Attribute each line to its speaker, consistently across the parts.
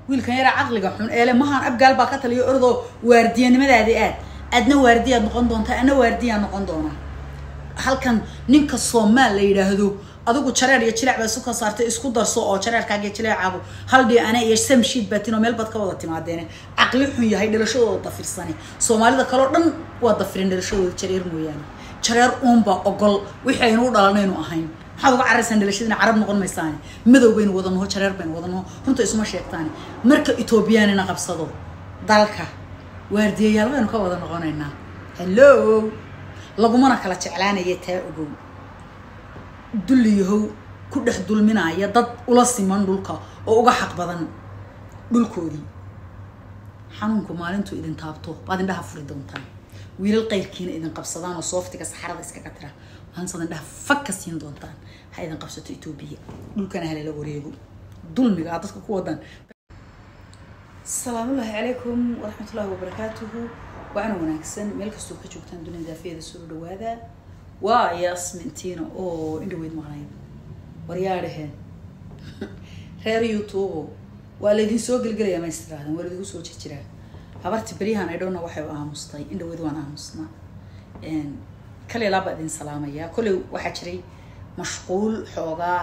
Speaker 1: wiilkan yaraa caqliga xun eele mahaan abgaal baa ka taliyo ordoo waardiyanimadaadi aad aadna waardiyaad noqon doontaa adna waardiyaa noqon doonaa halkan ninka soomaal la yidhaahdo adigu jareer iyo jileec baa isu ka saartay isku darso oo jareerkaaga iyo jileecaagu hal dhii ana iyo samshiid baatin oo meel baad ka wada timaadeene caqli xun yahay dhalashadooda dafirsani soomaalida kaleo dhan waa dafirin dhalashadooda jareer mooyaane jareer uunba ogol wixii aynu u dhalanaynu ahayn maxaad uga caraysaan dhalashadiina carab noqon maysaane madow baynu wada naho jareer baynu wada naho runta isuma sheegtaane marka etoobiyaanina qabsado dalka waardiyayaal baynu ka wada noqonaynaa hello lagumana kala jeclaanaya taa ogow dulliyahow ku dhex dulminaya dad ula siman dhulka oo uga xaq badan dhulkoodii xanuunku maalintuu idin taabto baad indhaha furi doontaan wiilal qayrkiina idin qabsadaan oo sooftiga saxarada iskaga tira maalintaad indhaha fag ka siin doontaan ha idin qabsato etoobiya dhulkana halala wareego dulmiga aad dadka ku wadaan asalaamullaahi calaykum waraxmatullaahi wabarakaatuhu waana wanaagsan meel kastoo ka joogtaan dunida daafiyada soo dhawaada waa yasmintiina oo indhaweyd maqnayd waryaadhaheen reer youtube waa laydin soo gelgelaya ma istiraahdan waa laydinku soo jirjiraa habarti beryahan ay dhowna waxay u aamustay indhaweyd waan aamusnaa kale laabaa idin salaamayaa kolley waxaa jiray mashquul xoogaa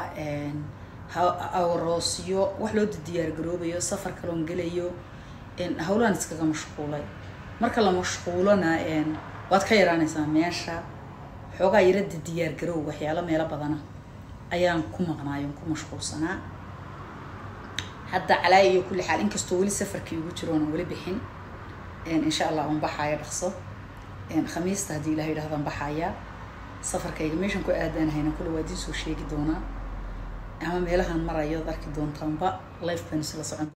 Speaker 1: aroosyo wax loo diyaar garoobayo safar kaloon gelayo hawlaan iskaga mashquulay marka la mashquulona waad ka yaraanaysaa meesha xoogaa yarada diyaar garoow waxyaalo meelo badana ayaan ku maqnaayo ku mashquulsanaa hadda calaaya iyo kulli xaal inkastoo weli safarkii ugu jiroona weli bixin insha allah un baxaaya dhaqso khamiista haddii ilaha yidhahdan baxaaya safarkayga meeshan ku aadaanahayna kulle waa idiin soo sheegi doonaa ama meelahan marayo ad arki doontaanba life baan isla socon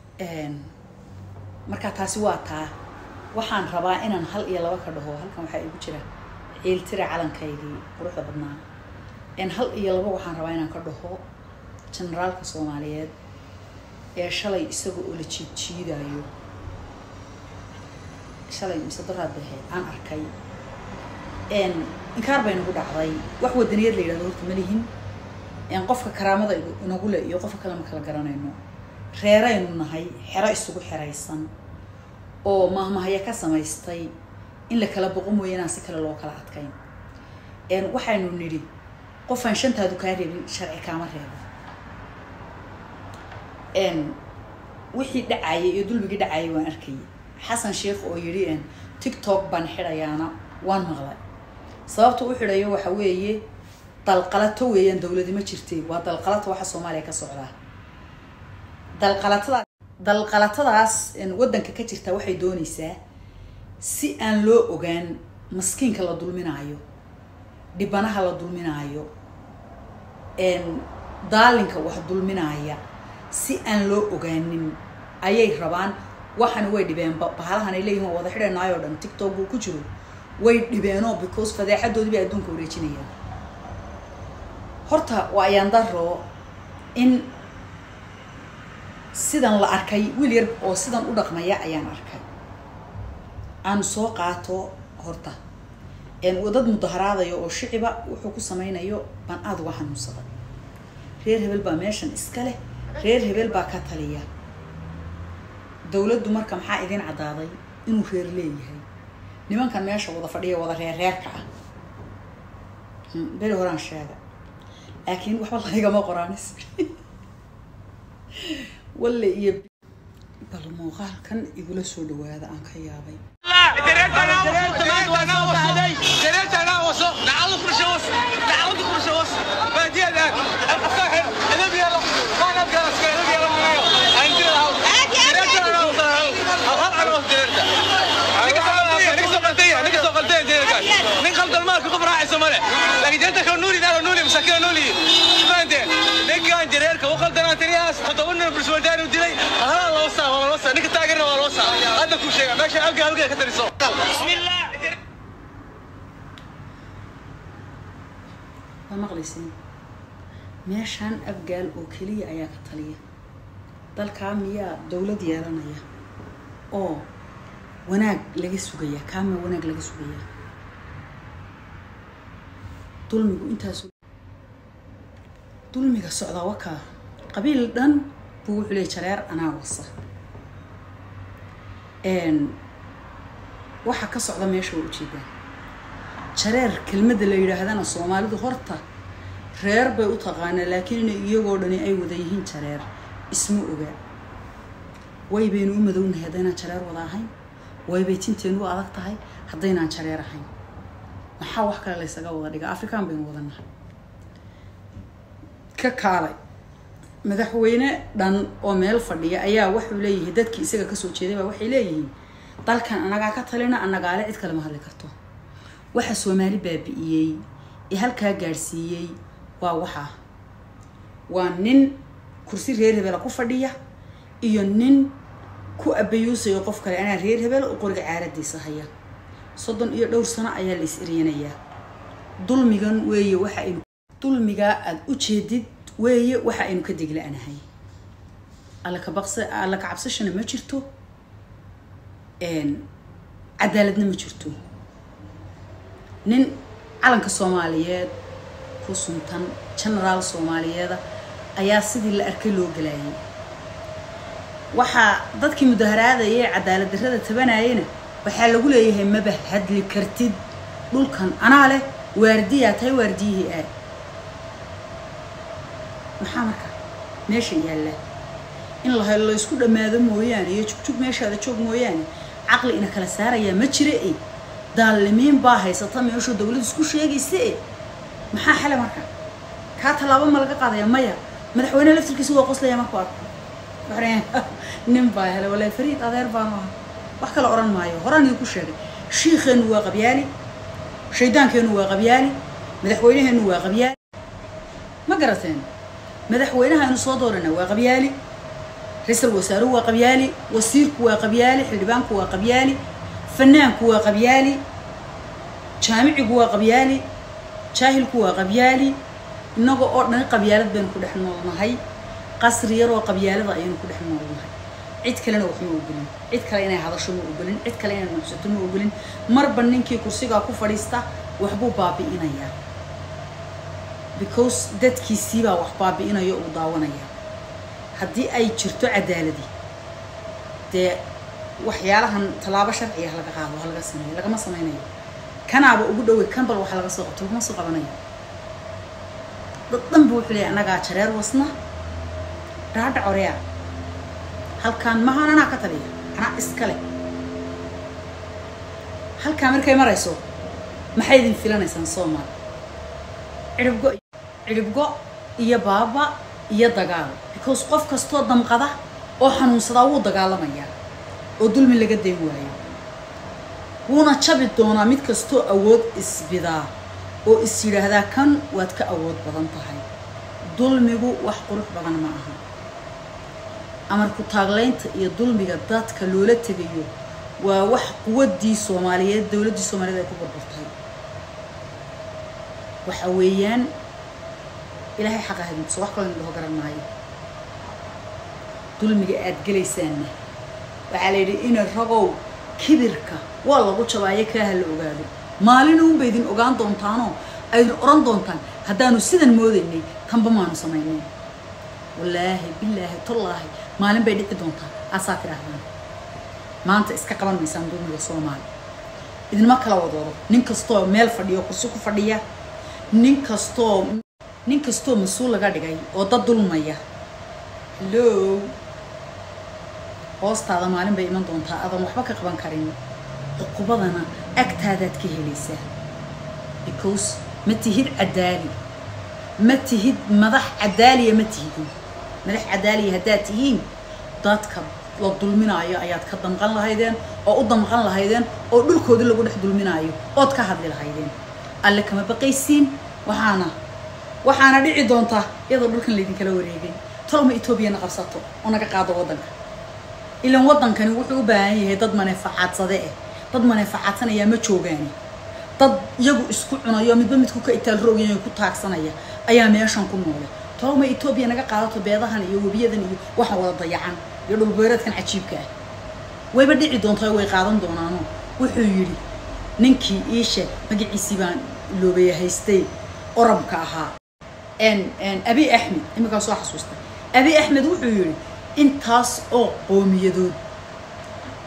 Speaker 1: marka taasi waa taa waxaan rabaa inaan hal iyo laba ka dhaho halkan waxaa igu jira ciiltira calankaygii quruxda badnaa hal iyo laba waxaan rabaa inaan ka dhaho generaalka soomaaliyeed ee shalay isaga oo la jiid jiidayo shalay mise daraad bahe aan arkay inkaar bay nagu dhacday wax wadaniyad la yidhahdo horta ma lihin qofka karaamada inagu le iyo qofka kale ma kala garanayno reeraynu nahay xero isugu xeraysan oo mahmahaya ka samaystay in la kala boqo mooya inaan si kale loo kala adkayn waxaynu nidhi qofaan shantaadu kaa reebin sharci kaama reebo wixii dhacayay iyo dulmigii dhacayay waan arkayay xasan sheikh oo yidhi tiktok baan xidhayaana waan maqlay sababta u xidhayo waxa weeye dalqalato weeyaan dawladi ma jirtay waa dalqalato waxa soomaaliya ka socdaa dalqalatada dalqalatadaas waddanka ka jirta waxay doonaysaa si aan loo ogaan maskiinka la dulminaayo dhibanaha la dulminaayo daalinka wax dulminaaya si aan loo ogaanin ayay rabaan waxani way dhibeen bahalahan ay leeyihin waa wada xidhanaayoo dhan tiktok uu ku jiro way dhibeenoo because fadeexadoodii bay adduunka wareejinayaan horta waa ayaan daro in sidan la arkay wiil yar oo sidan u dhaqmaya ayaan arkay aan soo qaato horta dad mudaharaadaya oo shiciba wuxuu ku samaynayo baan aada uga xanuunsaday reer hebel baa meeshan iska leh reer hebel baa ka taliya dawladdu marka maxaa idin caddaaday inuu reer leeyahay nimankan meesha wada fadhiya wada reerreerka ah beri horaan sheega laakiin waxba laygama qoraanis walle iyo bal muuqaalkan igula soo dhawaada aan ka yaabay
Speaker 2: nin khaldan maalka qof raacayso male laakiin jeenta kale nuuli daalo nuuli masakina nuuli fahanteen ninkan jareerka u khaldanaa tiriyaas toddoba nin bulshawadaani u dilay halaa loo saa waa loo saa ninka taageerna waa loo saa hadda kuu sheega meesha halka halka ka tariso
Speaker 1: waa maqlaysin meeshaan abgaal oo keliya ayaa ka taliya dalkaa miyaa dawlad yeelanaya oo wanaag laga sugaya kaama wanaag laga sugayaa dulmigu intaas dulmiga socdaa wakaa qabiil dhan buu wuxuu leey jareer anaa wasa waxa ka socda meesha waa ujeedaan jareer kelmadda la yidhaahdana soomaalidu horta reer bay u taqaanaa laakiin inay iyagoo dhani ay wada yihiin jareer isma ogaa way baynu u madownahay haddaynaan jareer wada ahayn way bay tinteenu u adag tahay haddaynaan jareer ahayn maxaa wax kale laysaga wada dhiga afrikaan baynu wadanahay ka kaalay madaxweyne dhan oo meel fadhiya ayaa wuxuu leeyahay dadkii isaga kasoo jeeday baa waxay leeyihiin dalkan anagaa ka talina annagaale cid kale ma hadli karto waxa soomaali baabi'iyey ee halkaa gaadhsiiyey waa waxaa waa nin kursi reer hebela ku fadhiya iyo nin ku abayuusayo qof kale anaa reer hebel oo qoriga caaladiisa haya soddon iyo dhowr sano ayaa la is eryanayaa dulmigan weeye waxa aynu dulmigaa aada u jeedid weeye waxa aynu ka degla-anahay alla ka baqsa alla ka cabsashana ma jirto cadaaladna ma jirto nin calanka soomaaliyeed ku suntan genaraal soomaaliyeeda ayaa sidii la arkay loo galaayay waxaa dadkii mudaharaadayay cadaalad darrada tabanayena waxaa lagu leeyahay maba hadli kartid dhulkan anaa leh waardiyaa tahay waardiyihii aad maxaa marka meesha yaalla in la helo laysku dhammaado mooyaane iyo jugjug meeshaada joog mooyaane caqli ina kala saarayaa ma jira e daalimiin baa haysata meeshuu dawlad isku sheegaysa e maxaa xale marka kaa tallaabo ma laga qaadaya maya madaxweyneha laftirkiisa waa qoslaya marku arko nin baa helay walaa fariid adeer baanu aha wax kale odhan maayo horaan idinku sheegay shiikheenu waa qabyaali shaydaankeenu waa qabyaali madaxweynaheenu waa qabyaali ma garateen madaxweynaha aynu soo doorana waa qabyaali ra-iisal wasaaruhu waa qabyaali wasiirku waa qabyaali xildhibaanku waa qabyaali fanaanku waa qabyaali jaamicigu waa qabyaali jaahilku waa qabyaali innaga oo dhan qabyaalad baynu ku dhex noolnahay qasri yaroo qabyaalada ayaynu ku dhex noolnahay cid kalena wax ma ogolin cid kale inay hadasho ma ogolin cid kale inay nuxsato ma ogolin marba ninkii kursigaa ku fadhiista waxbuu baabi'inayaa because dadkiisiibaa wax baabi'inayo uu daawanaya haddii ay jirto cadaaladi dee waxyaalahan tallaabo sharciga ha laga qaado ha laga sameeyo lagama sameynayo kanaaba ugu dhowey kan bal waxa laga soo qabto lagama soo qabanayo dad dhan bu wuxuu leeyahy annagaa jareer wasna dhaadha coreya halkaan mahaan anaa ka taliya anaa iskale halkaa markay marayso maxay idin filanaysaan soomaal cidhibgo cidhibgo iyo baaba iyo dagaal because qof kastoo damqada oo xanuunsadaa wuu dagaalamayaa oo dulmi laga dayn waayo wuuna jabi doonaa mid kastoo awood isbidaa oo is yidhaahdaa kan waad ka awood badan tahay dulmigu wax qurux badan ma aha amarku taaglaynta iyo dulmiga dadka loola tegayo waa wax quwaddii soomaaliyeed dowladdii soomaaliyeed ay ku burburtay waxa weeyaan ilaahay xaqa hadintuso wax kaloo indhaho garan maayo dulmiga aad gelaysaanna waxaa la yidhi ina ragow kibirka waa lagu jabaayo kaaha la ogaado maalina unba idin ogaan doontaanoo aydin odhan doontaan haddaanu sidan moodaynay tanba maanu samaynayn wallaahi bilaahi tallaahi maalin bay dhici doontaa aasaa tidhaahdaan maanta iska qaban maysaan dulmiga soomaali idinma kala wadoodo nin kastoo meel fadhiyo kursi ku fadhiya nin kastoo nin kastoo mas-uul laga dhigay oo dad dulmaya hallo hoostaada maalin bay iman doontaa adan waxba ka qaban karin cuqubadana agtaadaad ka helaysaa because ma tihid cadaali ma tihid madax cadaaliya ma tihidin madax cadaaliya haddaad tihiin dadka la dulminaayo ayaad ka damqan lahaydeen oo u damqan lahaydeen oo dhulkoodii lagu dhex dulminaayo ood ka hadli lahaydeen alle kama baqaysiin waxaana waxaana dhici doontaa iyadoo dhulkan laydinkala wareegay tolma etoobiyana qabsato oo naga qaado waddanka ilan waddankani wuxuu u baahan yahay dad maneefacaadsade eh dad maneefacaadsanayaa ma joogaani dad iyagu isku cunayo midba midku ka itaal roogyayo ku taagsanaya ayaa meeshan ku noole tolma etoobiya naga qaadato beedahan iyo webiyadan iyo waxaan wada dayacan iyo dhulbeereedkan cajiibka ah wayba dhici doontaa way qaadan doonaano wuxuu yidhi ninkii iishe magaciisii baan loobaya haystay orabka ahaa abi axmed iminkaa soo xasuusta abi axmed wuxuu yidhi intaas oo qoomiyadood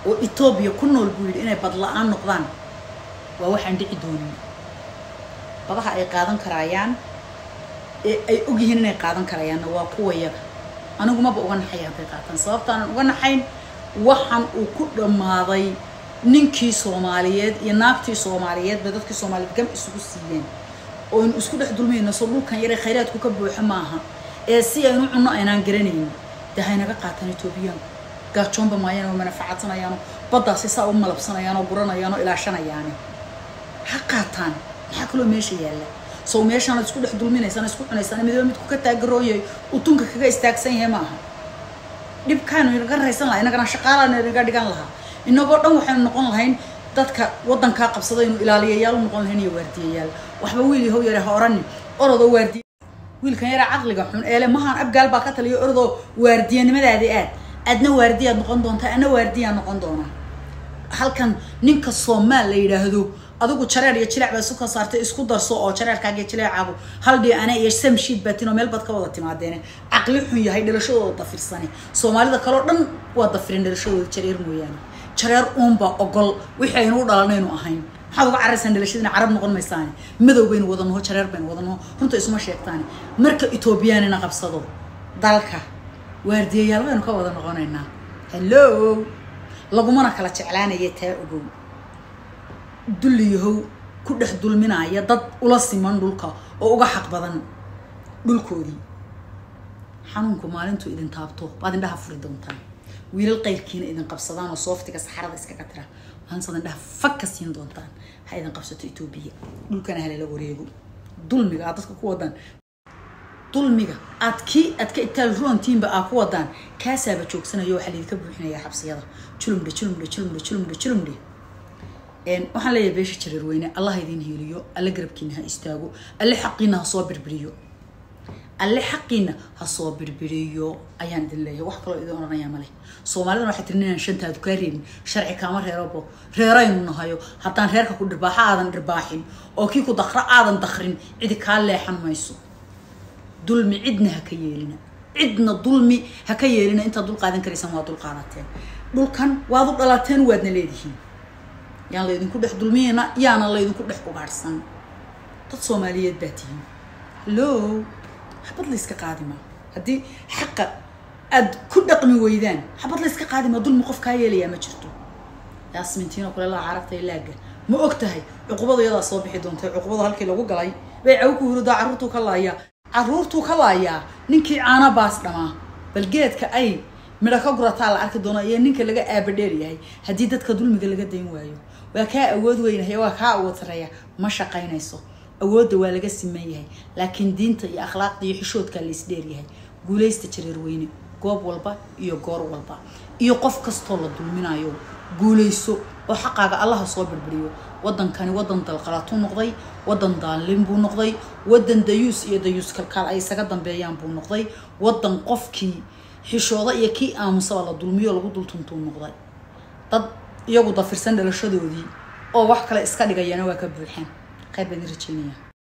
Speaker 1: oo etoobiya ku nool buu yidhi inay bad la-aan noqdaan waa waxaan dhici doonin badaha ay qaadan karaayaan ee ay ogyihiin inay qaadan karayaanna waa kuwa yaga anigu maba uga naxay hadday qaataan sababtaanan uga naxayn waxaan uu ku dhammaaday ninkii soomaaliyeed iyo naagtii soomaaliyeed bay dadkii soomaaliyeed gam isugu siiyeen oo aynu isku dhex dulmayno soo dhulkan yare khayraadku ka buuxo maaha ee si aynu cunno aynaan garanaynin dee haynaga qaataan etoobiyaanku gaajoonba maayaan oo manafacadsanayaan baddaasi saa u malabsanayaan oo guranayaan oo ilaashanayaani ha qaataan maxaa kaloo meesha yaalla sow meeshaan isku dhex dulminaysaan isku cunaysaan midaba midku ka taagarooyay utunka kaga istaagsan yahay maaha dhibkaanu inaga raysan lahaa inagana shaqaalaanu inaga dhigan lahaa inagoo dhan waxaynu noqon lahayn dadka waddankaa qabsada inu ilaaliyayaal u noqon lahayn iyo waardiyayaal waxba wiil yahow yare ha orani orodoo waardiya wiilkan yare caqliga xun eele mahaan abgaal baa ka taliyo orodoo waardiyanimadaadi aad adna waardiyaad noqon doontaa ana waardiyaa noqon doonaa halkan ninka soomaal la yidhaahdo adigu jareer iyo jileec baa isu ka saartay isku darso oo jareerkaaga iyo jileecaagu haldhii ana iyo samshiid baatin oo meel bad ka wada timaadeene caqli xun yahay dhalashadooda dafirsane soomaalida kaleo dhan waa dafirin dhalashadooda jareer mooyaane jareer uunba ogol wixii aynu u dhalanaynu ahayn maxaad uga caraysaan dhalashadiina carab noqon maysaane madow baynu wada naho jareer baynu wada naho runta isuma sheegtaane marka etoobiyaanina qabsado dalka waardiyayaal baynu ka wada noqonaynaa hello lagumana kala jeclaanaya taa ogow dulliyahow ku dhex dulminaya dad ula siman dhulka oo uga xaq badan dhulkoodii xanuunku maalintuu idin taabto baad indhaha furi doontaan wiilal qayrkiina idin qabsadaan oo sooftiga saxarada iskaga tira maalintaad indhaha fag ka siin doontaan ha idin qabsato etoobiya dhulkana halala wareego dulmiga aad dadka ku wadaan dulmiga aad kii aad ka itaal ruantiinba aa ku wadaan kaasaaba joogsanayo waxaa laydinka buuxinayaa xabsiyada julumdhe julumdhe julumdhe julumdhe julumdhe waxaan leeyahay beesha jareer weyne allah idin hiiliyo alle garabkiina ha istaago alle xaqiina ha soo birbiriyo alle xaqiina ha soo birbiriyo ayaan idin leeyahay wax kaloo idin odhanayaa male soomaalidana waxay tiri ninaan shantaadu kaa reebin sharci kaama reerobo reeraynu nahayo haddaan reerka ku dhirbaaxa aadan dhirbaaxin oo kii ku dakra aadan dakrin cidi kaa leexan mayso dulmi cidna ha ka yeelina cidna dulmi ha ka yeelina intaad dul qaadan karaysaan waa dul qaadateen dhulkan waad u dhalateen waadna leedihiin yaan laydinku dhex dulmiyeyna yaana laydinku dhex ugaadhsan dad soomaaliyeed baa tihiin hallo xabad layska qaadima haddii xaqa aad ku dhaqmi weydaan xabad layska qaadima dulmi qof kaa yeelayaa ma jirto yaasmintiino kule laa carabta ilaaga ma og tahay cuqubada iyadaa soo bixi doontay cuqubada halkii lagu galay bay caw ku huridaa carruurtuu ka laayaa carruurtuu ka laayaa ninkii caana baas dhamaa bal geedka ay midho ka gurataa la arki doono iyo ninka laga aabadheer yahay haddii dadka dulmiga laga dayn waayo waa kaa awood weynahay waa kaa awood sareeya ma shaqaynayso awoodda waa laga siman yahay laakiin diinta iyo akhlaaqda iyo xishoodkaa laysdheeryahay guulaysta jareer weyne goob walba iyo goor walba iyo qof kastoo la dulminayo guulayso oo xaqaaga allaha soo birbiriyo wadankani wadan dalqalatuu noqday wadan daalin buu noqday wadan dayuus iyo dayuus kalkaal ay isaga dambeeyaan buu noqday wadan qofkii xishooda iyo kii aamusaba la dulmiyo lagu dultuntuu noqday dad iyagu dafirsan dhalashadoodii oo wax kale iska dhigayana waa ka buuxaan qayb baan rajeynaya